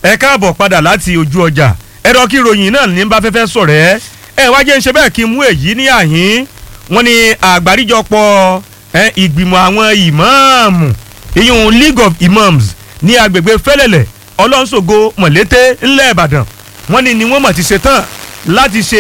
ẹ káàbọ̀ padà láti ojú ọjà ẹ̀rọ kí ròyìn náà ní bá fẹ́fẹ́ sọ̀rọ̀ ẹ́ ẹ wá jẹ́ ń ṣe bẹ́ẹ̀ kí n mú èyí ní àhín wọ́n ní àgbáríjọpọ̀ ẹ, ìgbìmọ̀ àwọn ìmáàmù ìyún League of Imams ní agbègbè fẹ́lẹ̀lẹ̀ ọlọ́nṣogo mọ̀lété ńlẹ̀ ìbàdàn wọ́n ní ni wọ́n mọ̀ ti ṣe tán láti ṣe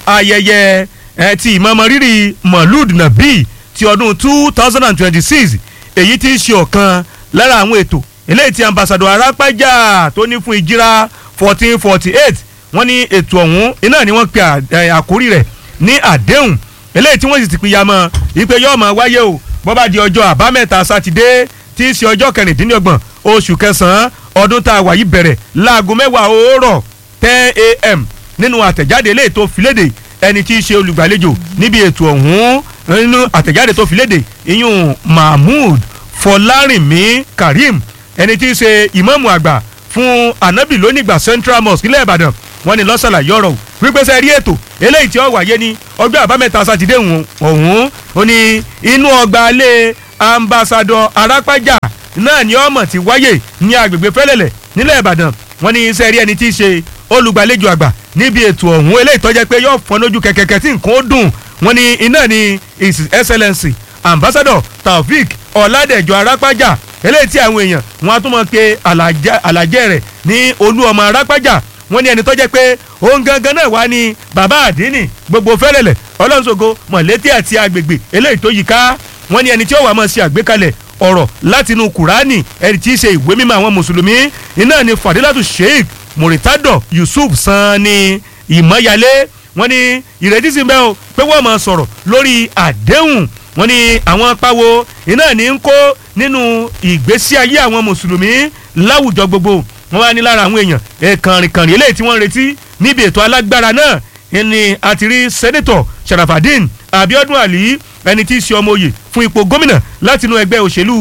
ayẹyẹ ẹ, ti ìmọ̀mọ́ rírì mọ̀lúd nàbí ti ọdún two thousand and twenty-six èyí tí í ṣe ọ̀kan lára àwọn ètò eléyìí tí ambassadọ arápájà tó ní fún ìjírá fourteen forty eight wọ́n ní ètò ọ̀hún iná ni wọ́n pe à- ẹ, àkórí rẹ̀ ní àdéhùn eléyìí tí wọ́n sì ti pìyà mọ́ ipe yóò máa wáyé o bó bá di ọjọ́ àbámẹ́ta sátidé tí í ṣe ọjọ́ kẹrìndínlọ́gbọ̀n oṣù kẹsàn-án ọdún tá a wà yìí bẹ̀rẹ̀ láago mẹ́wàá òórọ̀ ten a.m. nínú àtẹ̀jáde eléyìí tó fi léde ẹni tí í ṣe olùgbàlejò níbi ètò ọ̀hún nínú àtẹ̀jáde tó fi léde ìyún mahmood fọlárìnmí karim ẹni tí í ṣe ìmáàmù àgbà fún anabi lónìgbà central mosque ilẹ̀ ìbàdàn wọ́n ní lọ́sàlà yọ̀rọ̀ wípé sẹ́ rí ètò eléyìí tí ó wáyé ní ọjọ́ àbámẹ́ta sátidé ọ̀hún ọ̀hún ó ní inú ọgbà alẹ́ ambassadọ arápájà náà ni ọmọ ti wáyé ní agbègbè fẹ́lẹ́lẹ̀ nílẹ̀ ìbàdàn wọ́n ní sẹ́ rí ẹni tí í ṣe olùgbàlejò àgbà níbi ètò ọ̀hún eléyìí tó jẹ́ pé yóò fọ́n lójú kẹ̀kẹ́kẹ́ tí nǹkan ó dùn wọ́n ní iná ni his excellency ambassador taofik ọ̀làdẹ̀jọ arápájà eléyìí tí àwọn èèyàn wọn á tún mọ̀ pé àlàjẹ́ rẹ̀ ní olú ọmọ arápájà wọ́n ní ẹni tó jẹ́ pé òun gangan náà wá ní bàbá àdínì gbogbo fẹ́rẹ̀lẹ̀ ọlọ́nṣogo mọ̀lẹ́tì àti agbègbè eléyìí tó yí ká wọ́n ní ẹni tí ó wà máa ṣe àgbékalẹ̀ ọ̀rọ̀ látinú kùránì ẹni tí í ṣe ìwé mímọ́ àwọn mùsùlùmí iná ni fadilatu sheikh muritado yusuf sanni ìmọ̀yálé wọ́n ní ìrètí sí bẹ́ẹ̀ o pé wọ́n máa sọ̀rọ̀ lórí àdéhùn wọ́n ní àwọn apáwo iná ní ń kó nínú ìgbésí ayé àwọn mùsùlùmí láwùjọ gbogbo wọ́n wá ní lára àwọn èèyàn ẹ̀kànrìnkànrìn eléyìí tí wọ́n ń retí níbi ètò alágbára náà ni a ti rí sẹ́nẹ́tọ̀ sharafadin abiodun ali ẹni tí í ṣe ọmọ oyè fún ipò gómìnà látinú ẹgbẹ́ òṣèlú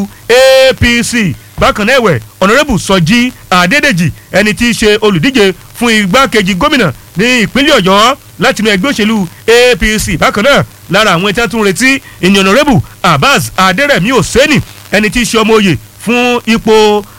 apc bákan náà ẹ̀wẹ̀ ọ̀nàrẹ́bù sọjí adédèjì ẹni tí í ṣe olùdíje fún igbákejì gómìnà ní ìpínlẹ̀ ọ̀yọ́ látinú ẹgbẹ́ òṣèlú apc bákan náà lára àwọn ẹ̀tẹ́ tún retí ìyẹn ọ̀nàrẹ́bù abbas adérẹ̀mí òsẹ́nì ẹni tí í ṣe ọmọ oyè fún ipò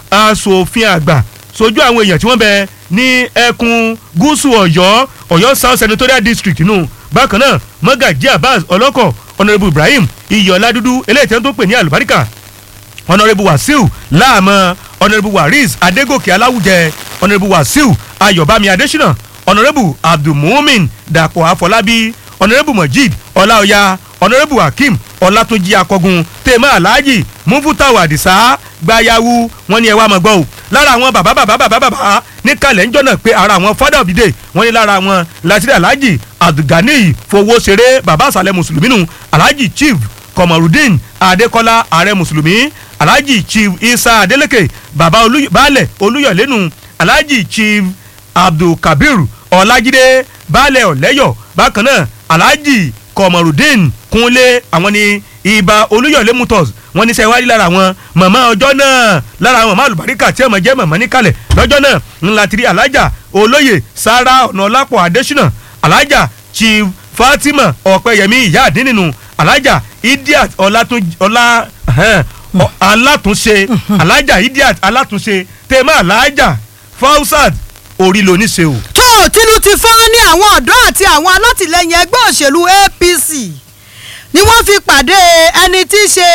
asòfin àgbà sojú àwọn èèyàn tí wọ́n bẹ ní ẹkùn gúúsù ọ̀yọ́ ọ̀yọ́ south senatorial district nù bákan náà mọ́gàjí abbas ọlọ́kọ̀ ọ̀nàrẹ́bù ibrahim iyọ̀lá dúdú eléyìí tí wọ́n tó pè ní àlùbáríkà ọ̀nàrẹ́bù wàsíù láàmọ́ ọ̀nàrẹ́bù waris adégòkè aláwùjẹ ọ̀nàrẹ́bù wàsíù ayọ̀bámi adésínà ọ̀nàrẹ́bù abdulmumin dàpọ̀ àfọlábí ọ̀nàrẹ́bù mojid ọláọ̀yà ọ̀nàrẹ́bù hakeem ọlátúnjì akọgun tèmọ́ aláàjì mufutau adisa gbayawu wọn ni ẹ wá mọ̀ gbọ́ o lára àwọn bàbá bàbá bàbá bàbá ní kalẹ̀ ńjọ́ náà pé ara àwọn father of the day wọ́n ní lára àwọn latiri alhaji abdulganiyi fowó ṣeré bàbá àṣàlẹ̀ mùsùlùmí nù alhaji chief kọmọrùdín adékọlá ààrẹ mùsùlùmí alhaji chief isa adeleke bàbá olú- baálẹ̀ olúyọ̀lẹ́nu alhaji chief abdulkabir ọlájídé baálẹ̀ ọ̀lẹ́yọ̀ bákan náà alhaji kọmọrùdín kúnlé àwọn ní ibà olúyọ̀lé motors wọ́n ní sẹ́wárí lára àwọn màmá ọjọ́ náà lára àwọn màmá àlùbáríkà tí ọmọ jẹ́ màmá níkàlẹ̀ lọ́jọ́ náà ńlá tiri alájà olóyè sara ọ̀nàọlápọ̀ adésínà alájà chief fatima ọ̀pẹ̀yẹmí ìyá àdínnínu alájà idiat ọlátún ọlá ẹhẹ́n, ọ- alátúnṣe alájà idiat alátúnṣe tèmá alájà fausat orí lóníṣe o. tó tìlù ti fọ́n ní àwọn ọ̀dọ́ àti àwọn alátìlẹyìn ẹgbẹ́ òṣèlú apc ni wọ́n fi pàdé ẹni tí í ṣe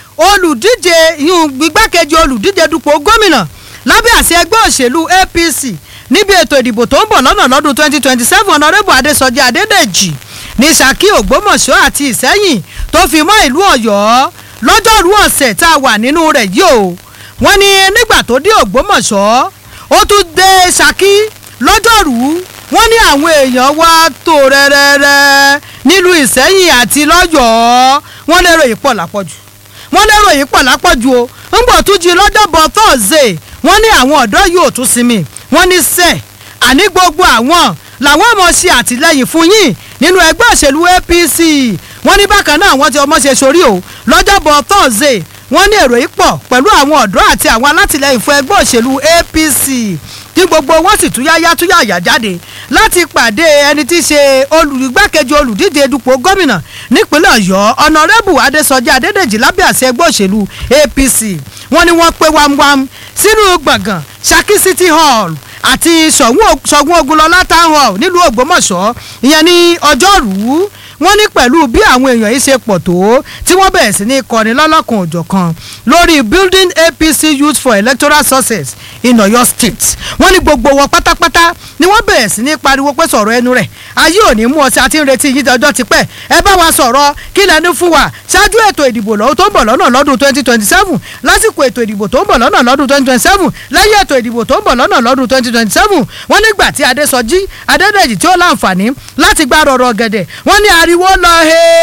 olùdíje ìhun igbákejì olùdíje dupò gómìnà lábẹ́ àṣẹ ẹgbẹ́ òṣèlú apc níbi ètò ìdìbò tó ń bọ̀ lọ́nà lọ́dún 2027 ọ̀nàrẹ́bù adésọjí adédèjì ní saki ògbómọ̀ṣọ́ àti ìsẹ́yìn tó fi mọ́ ìlú ọ̀yọ́ lọ́jọ́rú ọ̀sẹ̀ tá a wà nínú rẹ̀ yìí o wọ́n ní nígbà tó dé ògbómọ̀ṣọ́ ó tún dé saki lọ́jọ́rú wọ́n ní àwọn èèyàn wá tó rẹ́rẹ́rẹ́ nílùú ìsẹ́yìn àti lọ́yọ̀ọ́ wọ́n lérò yìí pọ̀ lápọ̀jù wọ́n lérò yìí pọ̀ lápọ̀jù o ńgbọ̀ tún jí lọ́jọ́bọ̀ thursday wọ́n ní àwọn ọ̀dọ́ yóò tún sinmi wọ́n ní sẹ́ àní gbogbo àwọn làwọn ọmọ ṣe àtìlẹyìn fún yín nínú ẹgbẹ́ òṣèlú apc wọ́n ní bákan náà wọ́n ti ọmọ ṣe sórí o lọ́jọ́bọ̀ thursday wọ́n ní èrò yìí pọ̀ pẹ̀lú àwọn ọ̀dọ́ àti àwọn alátìlẹyìn fún ẹgbẹ́ òṣèlú apc tí gbogbo wọn sì túyáyá túyàyà jáde láti pàdé ẹni tí í ṣe olùgbàkejì olùdíje dupò gómìnà nípínlẹ̀ ọ̀yọ́ ọ̀nàrẹ́bù adésọjí adédèjì lábẹ́ àṣẹ ẹgbẹ́ òṣèlú apc wọ́n ní wọ́n pé wámwám sínú gbọ̀ngàn saki city hall àti ṣọ̀gún ogunlọ́lá town hall nílùú ògbómọ̀ṣọ́ ìyẹn ní ọjọ́rùú wọ́n ní pẹ̀lú bí àwọn èèyàn yìí ṣe pọ̀ tó tí wọ́n bẹ̀rẹ̀ sí ní kọrin lọ́lọ́kan òjọ̀kan lórí building apc youth for electoral success in oyo state wọ́n ní gbogbo wọn pátápátá ni wọ́n bẹ̀rẹ̀ sí ní pariwo pé sọ̀rọ̀ ẹnu rẹ̀ ayé òní mú ọtí àti ń retí yín ọjọ́ ti pẹ́ ẹ bá wa sọ̀rọ̀ kí lẹ́nu fún wa ṣáájú ètò ìdìbò lọ́wọ́ tó ń bọ̀ lọ́nà lọ́dún twenty twenty seven lásìkò ètò ìdìbò tó ń bọ̀ lọ́nà lọ́dún twenty twenty seven lẹ́yìn ètò ìdìbò tó ń bọ̀ lọ́nà lọ́dún twenty twenty seven wọ́n nígbà tí adésọjí adédèjì tí ó láǹfààní láti gbá rọrọ gẹ̀dẹ̀ wọ́n ní ariwo lọ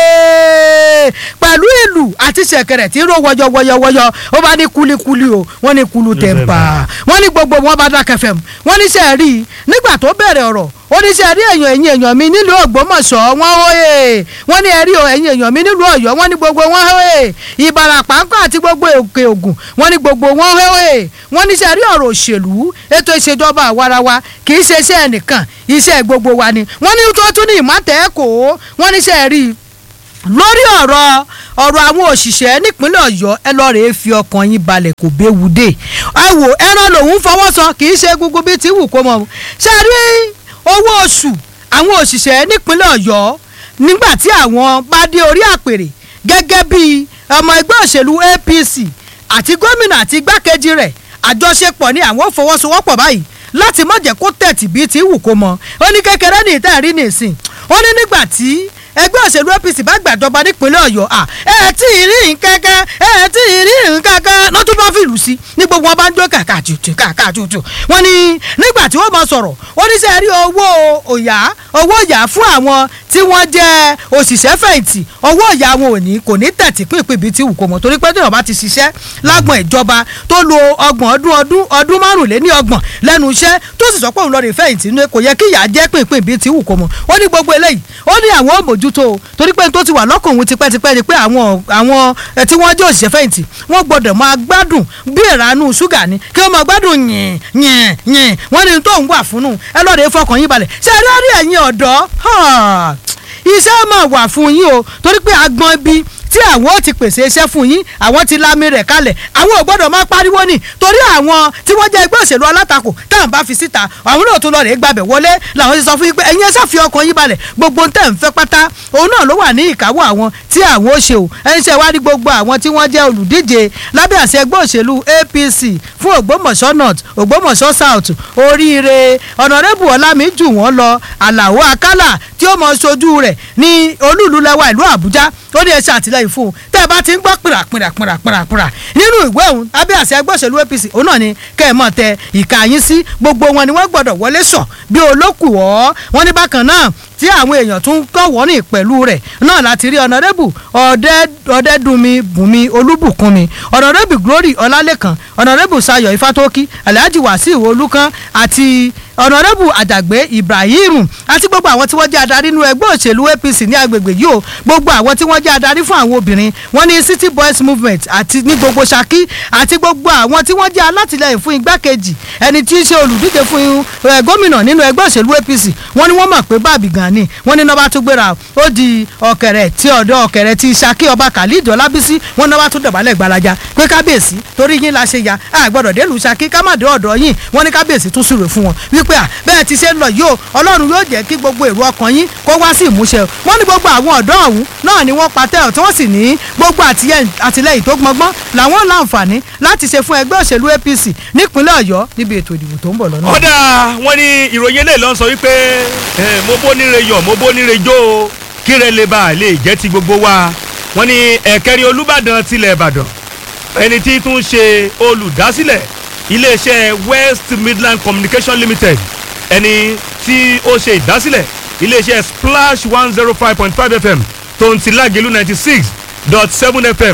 hee pẹ̀lú ìlú àti ṣẹ̀kẹ̀rẹ̀ tí ń ro wọyọwọyọwọyọ ó bá ní kulikuli o wọ́n ní kulu tẹ̀m̀pà wọ́n ní gbogbo wọn bá dákẹ́ fẹ́m wọ́n ní sẹ́ rí i nígbà tó bẹ̀rẹ̀ ọ̀rọ̀ oníṣẹ́ rí èèyàn ẹ̀yìn èèyàn mi nílùú ògbómọ̀ṣọ́ wọ́n hóye wọ́n ní ẹ̀rí ẹ̀yìn èèyàn mi nílùú ọ̀yọ́ wọ́n ní gbogbo wọn hóye ìbàràpá ńkọ́ àti gbogbo òkè ògùn wọ́n ní gbogbo wọn hóye wọ́n níṣẹ́ rí ọ̀rọ̀ òṣèlú ètò ìṣèjọba àwarawa kì í ṣe iṣẹ́ ẹnìkan iṣẹ́ gbogbo wa ni wọ́n ní tó tún ní ìmọ̀tẹ́kọ̀ọ́ wọ́n níṣẹ́ rí lórí ọ̀rọ̀ ọ̀rọ̀ àwọn òṣìṣẹ́ nípínlẹ̀ ọ̀yọ́ ẹ lọ́ọ́ rèé fi ọkàn yín balẹ̀ kò béwu dé ẹ wò ẹran lòun fọwọ́ sọ kì í ṣe gbogbo bíi ti wù kó mọ ṣe rí owó oṣù àwọn òṣìṣẹ́ nípínlẹ̀ ọ̀yọ́ nígbà tí àwọn bá dé orí àpèrè gẹ́gẹ́ bí ọmọ ẹgbẹ́ òṣèlú apc àti gómìnà àti igbákejì rẹ̀ àjọṣepọ̀ ni àwọn ò fọwọ́sowọ́pọ̀ báyìí láti má jẹ́ kó tẹ̀tì bíi ti wù kó mọ ó ní kékeré ní ìtẹ́rí nìsín ó ní nígbà tí ẹgbẹ́ òṣèlú apc bá gbàjọba nípínlẹ̀ ọ̀yọ́ à ẹ tí ì rí nǹkankan ẹ tí ì rí nǹkankan náà tún bá fìlù sí ní gbogbo wọn bá ń jó kàkà tutù kàkà tutù wọn ni nígbà tí wọ́n bá sọ̀rọ̀ oníṣẹ́ rí owó òyà owó òyà fún àwọn tí wọ́n jẹ́ òṣìṣẹ́ fẹ̀yìntì owó òyà wọn ò ní kò ní tẹ̀tí pínpín bíi ti wù kó mọ̀ torí pé tí wọ́n bá ti ṣiṣẹ́ lágbọ̀n ìjọba tó lo ọgbọ̀n ọdún ọdún ọdún márùnléní ọgbọ̀n lẹ́nu iṣẹ́ tó sì sọ pé òun lọ rè fẹ̀yìntì ní kò yẹ kí ìyà jẹ́ pínpín bíi ti wù kó mọ̀ ó ní gbogbo eléyìí ó ní àwọn ò mójútó o torí pé tó ti wà lọ́kàn òun tipẹ́tipẹ́ ni pé àwọn àwọn tí wọ́n jẹ́ òṣìṣẹ́ fẹ̀yìntì wọ́n gbọ́dọ̀ máa gbádùn bí ìranú ṣúgà ni kí wọ́n máa gbádùn yìn yìn yìn wọ́n ní tó ń wà fúnnù ẹ lọ́ọ́ rè fọkàn yín balẹ̀ ṣe é rí ẹ̀yin ọ̀dọ́ iṣẹ́ máa wà fún yín o torí pé agbọ́n bíi tí àwọn ò ti pèsè iṣẹ́ fún yín àwọn ti lámì rẹ̀ kalẹ̀ àwọn ò gbọ́dọ̀ máa pariwo ni torí àwọn tí wọ́n jẹ́ ẹgbẹ́ òṣèlú alátakò táwọn bá fi síta àwọn náà tún lọ rè gbàbẹ̀ wọlé làwọn ti sọ fún yín pé ẹ̀yin ẹ̀ṣá fi ọkàn yín balẹ̀ gbogbo ń tẹ̀ ń fẹ́ pátá òun náà ló wà ní ìkáwọ́ àwọn tí àwọn ó ṣe o ẹni ṣe wá rí gbogbo àwọn tí wọ́n jẹ́ olùdíje lábẹ́ àṣẹ ẹgbẹ́ òṣèlú APC fún Ògbómọ̀ṣọ́ North Ògbómọ̀ṣọ́ South oríire ọ̀nàrẹ́bù ọ̀làmíjù wọ́n lọ Àlàó Akálà tí ó mọ ṣojú rẹ̀ ní olúùlú lẹ́wà ìlú Àbújá ó ní ẹ ṣe àtìlẹ́yìn fún un tẹ́ ẹ bá ti ń gbọ́ pìrà pìrà pìrà pìrà pìrà nínú ìwé òun abẹ́ àṣẹ ẹgbẹ́ òṣèlú APC òun náà ni kẹ́ ẹ mọ̀ tẹ ìka yín sí gbogbo wọn ni wọ́n gbọ́dọ̀ wọlé sọ bí olókùwọ́ wọn ní bákan náà tí àwọn èèyàn tún kọ̀wọ́ ní pẹ̀lú rẹ̀ náà láti rí ọ̀nàdẹ́bù ọ̀dẹ́dùnmi bùnmi olúbùkúnmi ọ̀nàdẹ́bù glory ọlálẹ́kan ọ̀nàdẹ́bù sayọ̀ ifátókí alhaji wàsíù olúkan àti ọ̀nàdẹ́bù àdàgbé ibrahim àti gbogbo àwọn tí wọ́n jẹ́ adarí nínú ẹgbẹ́ òṣèlú apc ní agbègbè yìí o gbogbo àwọn tí wọ́n jẹ́ adarí fún àwọn obìnrin wọ́n ní city boys movement àti ní gbogbo ṣakí àti gbogbo àwọn tí wọ́n jẹ́ alátìlẹyìn fún igbákejì ẹni tí í ṣe olùdíje fún gómìnà nínú ẹgbẹ́ òṣèlú apc wọ́n ní wọ́n mọ̀ pé báàbí gan ni wọ́n ní nọ́ba tó gbéra ó di ọ̀kẹ̀rẹ̀ tí ọ̀dọ́ ọ̀kẹ̀rẹ̀ ti ṣakí ọba khalid ọlábísí wọ́n nọ́ba tó dọ̀bálẹ̀ gbalaja pé kábíyèsí torí yín la ṣe ya a gbọ́dọ̀ délùú ṣakí ká má dé ọ̀dọ̀ yín wọ́n ní kábíyèsí tún súre fún wọn wípé à bẹ́ẹ̀ ti ṣe ń lọ yìí o ọlọ́run yóò jẹ́ kí gbogbo èrò ọkàn yín kó wá sí ìmúṣẹ wọ́n ní gbogbo àwọn ọ̀dọ́ ọ̀hún náà ni wọ́n patẹ́ ọ̀ tí wọ́n sì ní gbogbo àtìlẹ́yìn tó gbọngbọ́n làwọn láǹfààní láti ṣe fún ẹgbẹ́ òṣèlú APC nípínlẹ̀ ọ̀yọ́ níbi ètò ìdìbò tó ń bọ̀ lọ́nà. ọ̀dà wọn ní ìròyìn eléyìí ló ń sọ wípé mo bó níre yọ̀ mo bó níre jó o kíre lè bá a lè jẹ́ ti gbogbo wa wọn ní ẹ̀kẹ́rin olúbàdàn tilẹ̀ ìbàdàn ẹni tí tún ṣe olùdásílẹ̀ iléeṣẹ́ West Midland Communication Limited ẹni tí ó ṣe ìdásílẹ̀ iléeṣẹ́ Splash one zero five point five FM tó ń ti lágẹ̀lú ninety six dot seven FM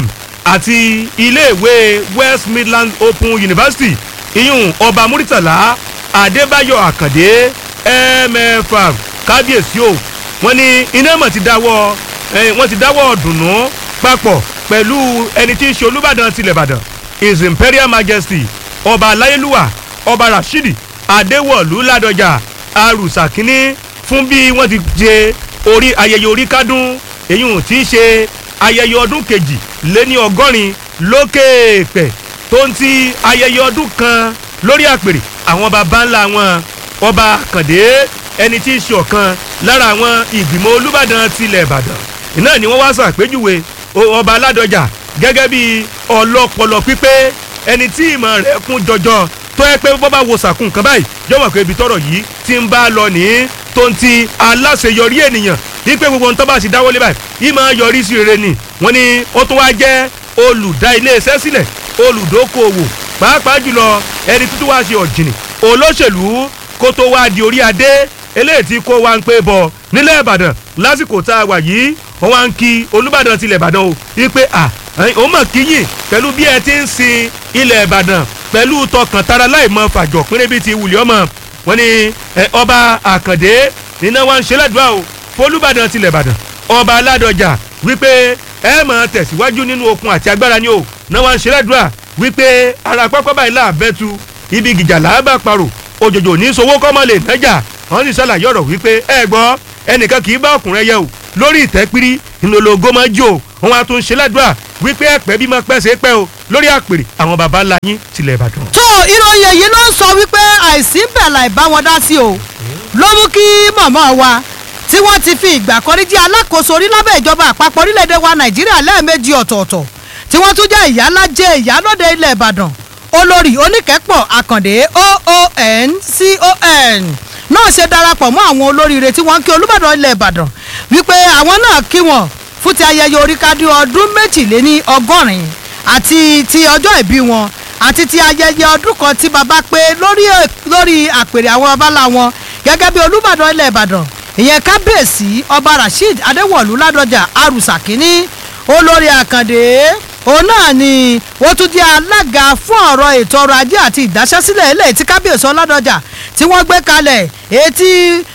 àti iléèwé West Midland Open University iyún ọba Muritala Adébáyọ̀ Àkàndé mfr kábíyèsí o wọ́n ní iná mọ̀ ti dáwọ́ wọ́n ti dáwọ́ dùnú papọ̀ pẹ̀lú ẹni tí í ṣe Olúbàdàn tilẹ̀ Ìbàdàn His Imperial Majesty ọba aláyélúwà ọba Rashidi Adéwọ̀lú Ládọjà arùsà kínní fún bí wọ́n ti ṣe orí ayẹyẹ orí kádùn èyí tí í ṣe ayẹyẹ ọdún kejì lé ní ọgọ́rin lókè pẹ̀ tó ń ti ayẹyẹ ọdún kan lórí àpèrè àwọn baba ńlá wọn ọba àkàndé ẹni tí í ṣe ọ̀kan lára àwọn ìgbìmọ̀ olùbàdàn tilẹ̀ ìbàdàn iná ni wọ́n wá ṣàpèjúwe ọba aládọjà gẹ́gẹ́ bí ọlọ́pọlọ pípé ẹni tí ìmọ̀ rẹ̀ kún jọjọ tó yẹ pé bọ́ bá wo sàkún kan báyìí jọ̀wọ́ pé ibi tọ́rọ̀ yìí ti ń bá a lọ ní tó ń ti aláṣeyọrí ènìyàn wípé gbogbo ohun tó bá sì dáwọ́lé báyìí ìmọ̀ yọrí sí rere ni wọ́n ní ó tún wá jẹ́ olùdá iléeṣẹ́ sílẹ̀ olùdókòwò pàápàá jùlọ ẹni tuntun wá ṣe ọ̀jìnì olóṣèlú kó tó wá di orí adé eléyìí tí kó wá ń pé bọ̀ nílẹ̀ ìbàdàn lásìkò tá a wà yìí wọ́n wá ń kí olùbàdàn tilẹ̀ ìbàdàn o wípé à ó mọ̀ kíyìn pẹ̀lú bí ẹ ti ń sin ilẹ̀ ìbàdàn pẹ̀lú tọkàntara láì mọ fàjọ pínlẹ̀ bíi ti wùlẹ̀ ọmọ wọn ni ọba àkàndé nínú wa ń ṣe ládùúgbà o fọlùbàdàn tilẹ̀ ìbàdàn ọba aládọjà wípé ẹ mọ̀ tẹ̀síwájú nínú okun àti agbára ni o náà wa ń ṣe ládùúgbà wípé ara pápá báyìí láàbẹ̀tu ibi gìjà làábà parò òjòjò ní sowó kọ́mọ lè nájà wọ́n sì ṣàlàyé ọ̀rọ̀ wípé ẹ gbọ́ ẹnìkan kì í bá ọkùnrin yẹ o lórí ìtẹ́pírí ìnlọ́lọ́gọ́ máa jò wọn a tún ṣe ládùúgbà wípé ẹ̀pẹ́ bí máa pẹ́ ṣe pẹ́ o lórí àpèrè àwọn baba ńlá yín tilẹ̀ ìbàdàn. tó ìròyìn èyí ló ń sọ wípé àìsí bẹ̀ láì bá wọn dá sí o ló mú kí màmá wa tí wọ́n ti fi ìgbà kan rí jẹ́ alákòóso orí lábẹ́ ìjọba àpapọ̀ orílẹ̀-èdè wa nàìjíríà lẹ́ẹ̀mejì ọ̀tọ̀ọ̀tọ̀ tí wọ́n tún jẹ́ ìyálájẹ ìyálóde ilẹ̀ ìbàdàn olórí oníkẹ́pọ̀ àkàndé oon con náà ṣe darapọ̀ mọ́ àwọn olóríire tí wọ́n ń kí olúbàdàn ilẹ̀ ìbàdàn wípé àwọn náà kí wọn fún ti ayẹyẹ oríkádé ọdún méjìléní ọgọ́rin àti ti ọjọ́ ìbí wọn àti ti ayẹyẹ ọdún kan tí baba pé lórí lórí àpèrè àwọn babalá wọn gẹ́gẹ́ bí olúbàdàn ilẹ̀ ìbàdàn ìyẹn kábíyèsí ọba rasheed adéwọ̀lú ládọjà arúsà kínní olórí àkàndé òun náà ni ó tún jẹ́ alága fún ọ̀rọ̀ ètò ọrọ̀ ajé àti ìdáṣẹ́sílẹ̀ ilé tí kábíyèsí ọládọjà tí wọ́n gbé kalẹ̀ etí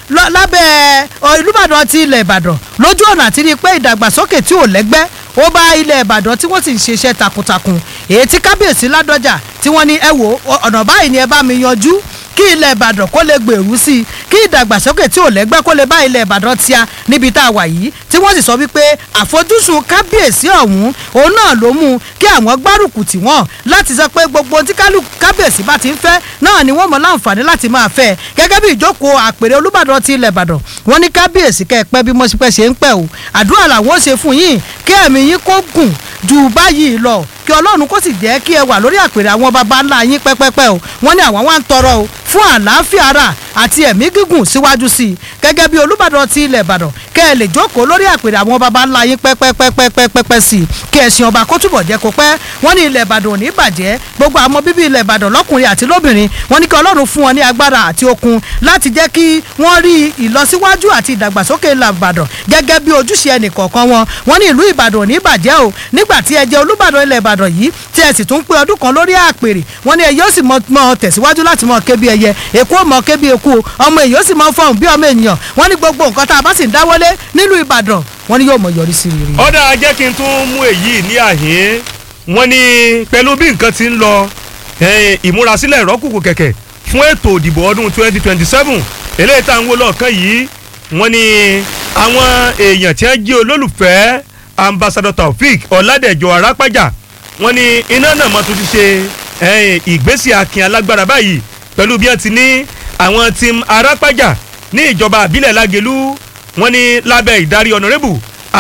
lábẹ́ olùbàdàn ti ilẹ̀ ìbàdàn lójú ọ̀nà àti rí i pé ìdàgbàsókè tí ò lẹ́gbẹ́ ó bá ilẹ̀ ìbàdàn tí wọ́n sì ń ṣiṣẹ́ takuntakun èyí tí kábíyèsí ládọjà tí wọ́n ní ẹ wò ọ̀nà báyìí ni ẹ bá mi yanjú kí ilẹ̀ ìbàdàn kó lè gbèrú sí i kí ìdàgbàsókè tí ò lẹ́gbẹ́ kó lè bá ilẹ̀ ìbàdàn tíya níbi tá a wà yìí tí wọ́n sì sọ wípé àfojúsùn kábíyèsí ọ̀hún òun náà ló mú kí àwọn gbárùkù tì wọ́n láti sọ pé gbogbo tí kábíyèsí bá ti ń fẹ́ náà ni wọ́n mọ̀ láǹfààní láti máa fẹ́ gẹ́gẹ́ bí ìjókòó àpèrè olúbàdàn ti ilẹ̀ ìbàdàn wọ́n ní kábíyèsí kẹ́ ẹ pẹ́ bí mọ́sípẹ́ ṣe ń pẹ́ o àdúrà làwọn ó ṣe fún yín kí ẹ̀mí yín kó gùn jù báyìí lọ kí ọlọ́run kó sì jẹ́ kí ẹ wà lórí àpèrè àwọn baba ńlá yín pẹ́pẹ́pẹ́ o wọ́n ní àwọn wá ń tọrọ o fún àlàáfíà ara àti ẹ̀mí gígùn síwájú sí i gẹ́gẹ́ bí olúbàdàn ti ilẹ̀ ìbàdàn kẹ́ ẹ lè jókòó lórí àpèrè àwọn baba ńlá yín pẹ́pẹ́pẹ́pẹ́pẹ́ sí i kí ẹ̀sìn ọba kó túbọ̀ jẹ́ kó pẹ́ wọ́n ní ilẹ̀ ìbàdàn ò ní bàjẹ́ gbogbo àwọn bíbí ilẹ̀ ìbàdàn lọ́kùnrin àti lóbìnrin wọ́n ní kí ọlọ́run fún wọn ní agbára àti okun láti jẹ́ kí wọ́n rí ìlọsíwájú àti ìdàgbàsókè ilẹ̀ ìbàdàn gẹ́gẹ́ bí ojúṣe ẹnì kọ̀ọ̀kan wọn wọ́n ní ìlú ìbàdàn ò ní bàjẹ́ o nígbà tí ẹ jẹ́ olúbàdàn ilẹ̀ ìbàdàn yìí tí ẹ sì tún pé ọdún kan lórí àpèrè wọ́n ní ẹ yóò sì mọ tẹ̀síwájú láti mọ kébi ẹyẹ èkó mọ kébi èkó ọmọ èyí ó sì mọ fọhùn bí ọmọ ènìyàn wọ́n ní gbogbo nǹkan tá a bá sì ń dáwọ́lé nílùú ìbàdàn wọ́n ní yóò mọ yọrí sí rere. ọ̀dà jẹ́ kí n tún mú èyí ní àhín wọ́n ní pẹ̀lú bí nǹkan ti ń lọ ìmúrasílẹ̀ ìrọ́kùkù kẹ̀kẹ́ fún ètò ìdìbò ọdún 2027 eléyìí tá à ń wò lọ́ọ̀kan yìí wọ́n ní àwọn èèyàn tí wọ́n jẹ́ olólùfẹ́ ambassador taofik ọ̀làdẹ̀jọ arápájà wọ́n ní iná náà mọ́ tó ti ṣe ìgbésí akin alágbára báyìí pẹ̀lú bí wọ́n ti ní àwọn team arápájà ní ìjọba àbílẹ̀ lágẹ̀lú wọ́n ní lábẹ́ ìdarí ọ̀nàrẹ́bù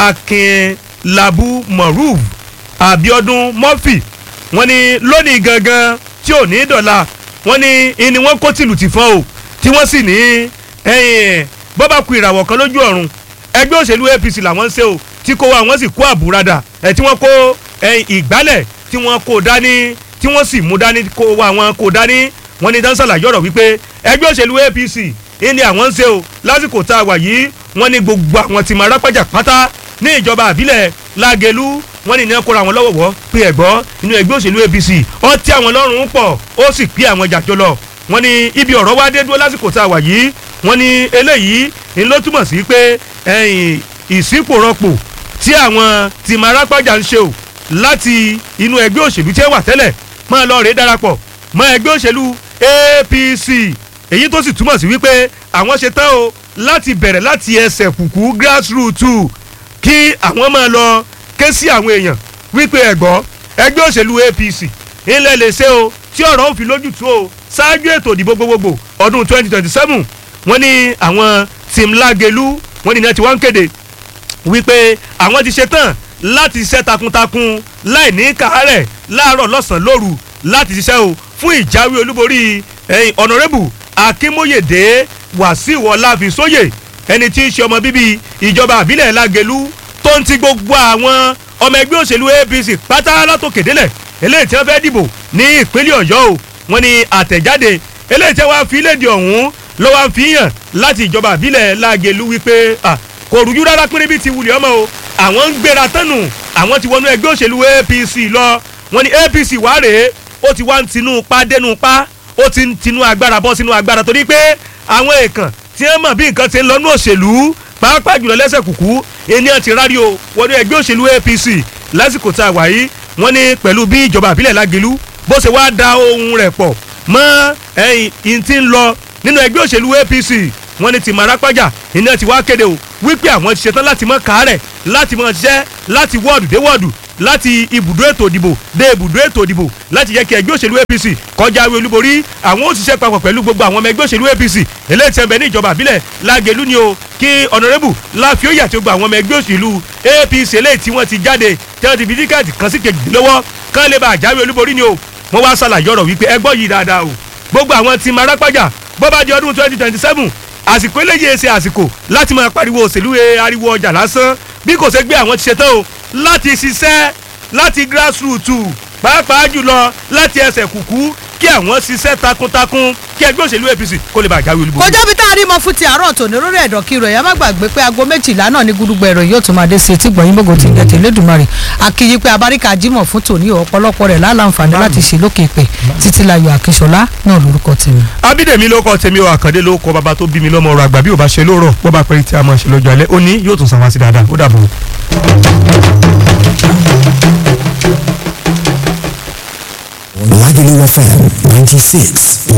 akinlabu moruf abiodun murphy wọ́n ní lónìí gangan tí ò ní dọ̀la wọ́n ní ìní wọ́n kó tìlù tì fọ́n o tí wọ́n sì ní bọ́bá ku ìràwọ̀ kan lójú ọ̀run ẹgbẹ́ òṣèlú apc làwọn ń ṣe o tí kò wá wọ́n sì kó àbúradà ẹ̀ tí wọ́n kó ìgbálẹ̀ tí wọ́n kó dání tí wọ́n sì mú dání kó wá wọn kó dání wọ́n ní dáńsà làyọ̀rọ̀ wípé ẹgbẹ́ òṣèlú apc ní àwọn ń ṣe o lásìkò tá a wà yìí wọ́n ní gbogbo àwọn tí máa rápájà pátá ní ìjọba àbílẹ̀ lágẹ̀lú wọ́n ní ìnáwó kóra àwọn lọ́wọ́wọ́ pé ẹ̀gbọ́ inú ẹgbẹ́ òṣèlú apc ó tí àwọn lọ́rùn pọ̀ ó sì pé àwọn jàjọ lọ wọ́n ní ibi ọ̀rọ̀ wá dé dúró lásìkò tá a wà yìí wọ́n ní eléyìí ń ló túmọ̀ sí pé ìsípòrọ̀pò tí àwọn tí máa rápájà ń ṣe o láti inú ẹgbẹ́ òṣèlú tí ẹ wà tẹ́lẹ̀ máa lọ rèé darapọ̀ mọ́ ẹgbẹ́ òṣèlú apc èyí tó sì túmọ̀ sí wípé àwọn ṣe tán o láti bẹ̀rẹ̀ láti ẹsẹ̀ kùkú grassroots kí àwọn máa lọ ké sí àwọn èèyàn wípé ẹ̀gbọ́ ẹgbẹ́ òṣèlú apc ilẹ̀ lè ṣe o tí ọ̀rọ̀ ò fi lójútùú o ṣáájú ètò ìdìbò gbogbogbò ọdún 2027 wọ́n ní àwọn tim lágelu wọ́n ní iná tí wọ́n ń kéde wípé àwọn ti ṣetán láti ṣiṣẹ́ takuntakun láì ní kàárẹ̀ láàárọ̀ lọ́sàn-án lóru láti ṣiṣẹ́ o fún ìjáwé olúborí ẹ̀yìn ọ̀nàrẹ́bù akínmóyèdè wàsíù ọláfisóyè ẹni tí í ṣe ọmọ bíbí ìjọba àbílẹ̀ lágelu tó ń ti gbogbo àwọn ọmọ ẹgbẹ́ òṣèlú apc pátá látòkè délẹ̀ eléyìí tí wọ́n fẹ́ dìbò ní ìpínlẹ̀ ọ̀yọ́ o wọ́n ní àtẹ̀jáde eléyìí tí wọ́n fi léde ọ̀hún ló wá fi hàn láti ìjọba àbílẹ̀ lágelu wípé ah, kò rújú rárá péré bí ti wulẹ̀ ọmọ o àwọn ń gbéra tánu àwọn ti wọnú ẹgbẹ́ òṣèlú apc lọ wọ́n ní apc wá rèé ó ti wá ń tinú pa dénú pa ó ti ń tinú agbára bọ́ sínú agbára torí pé àwọn èèkàn tí wọ́n mọ̀ bí nǹkan ti ń lọ́nú òṣèlú pàápàá jùlọ lẹ́sẹ̀ kùkú ènìyàn ti rárí o wọnú ẹgbẹ́ òṣèlú apc lásìkò tá a wà yìí wọ́n ní pẹ̀lú bí ìjọba àbílẹ̀ lágelu bó ṣe wá da ohun rẹ̀ pọ̀ mọ́ ẹ̀yìn tí ń lọ nínú ẹgbẹ́ òṣèlú apc wọ́n ní ti marapájà iná ti wá kéde o wípé àwọn ti ṣetán láti mọ kàárẹ̀ láti mọ ṣiṣẹ́ láti wọ́ọ̀dù dé wọ́ọ̀dù láti ibùdó ètò ìdìbò dé ibùdó ètò ìdìbò láti jẹ́ kí ẹgbẹ́ òṣèlú apc kọjá awé olúborí àwọn ó ṣiṣẹ́ papọ̀ pẹ̀lú gbogbo àwọn ọmọ ẹgbẹ́ òṣèlú apc eléyìí tí ń bẹ ní ìjọba àbílẹ̀ lágẹ̀lú ni o kí ọ̀nàrẹ́bù láfíọ́yà tí ó gba àwọn ọmọ ẹgbẹ́ òṣèlú apc eléyìí tí wọ́n ti jáde tí wọ́n ti fi tíkẹ́ẹ̀tì kan sí kejì lọ́wọ́ kán lè bá àjáwé olúborí ni o wọ́n wá ṣàlàyé ọ̀rọ̀ wípé ẹgbọ́ yìí dáadáa o gbogbo àwọn tí marapájà bó bá di ọdún twenty twenty seven àsìkò eléyìí ṣe àsìkò láti máa pariwo òṣèlú ariwo ọjà lásán bí kò ṣe gbé àwọn ti ṣetán o láti ṣiṣẹ́ láti grassroots pàápàá jùlọ láti ẹsẹ̀ kùkú kí àwọn ṣiṣẹ́ takuntakun kí ẹgbẹ́ òṣèlú apc kó lè bá àjáwé olúborí. kọjá bí tá a rí mọ fún ti àárọ̀ tòní lórí ẹ̀dọ̀ kí rẹ̀ yá má gbàgbé pé aago méjìlá náà ní gúdúgbò ẹ̀rọ yóò tún máa dé sí etí gbọ̀nyìn gbogbo tí ń gẹ̀tẹ̀ lẹ́dùnmarè akíyí pé abáríkà jímọ̀ fún tòní ọ̀pọ̀lọpọ̀ rẹ̀ láǹfààní láti ṣe lókè pẹ̀ títí láyọ̀ àkíṣọlá náà lórúkọ tèmi. abídèmí ló kọ tèmi o àkàndé ló kọ bàbá tó bí mi lọ́mọ ọ̀rọ̀ àgbà bí ò bá ṣe lóòrọ̀ bó bá pẹ́rẹ́ tí a máa ṣe lọ́jọ́ alẹ́ ó ní yóò tún sàn wá sí dáadáa ó dàbọ̀. Lagelu FM 96.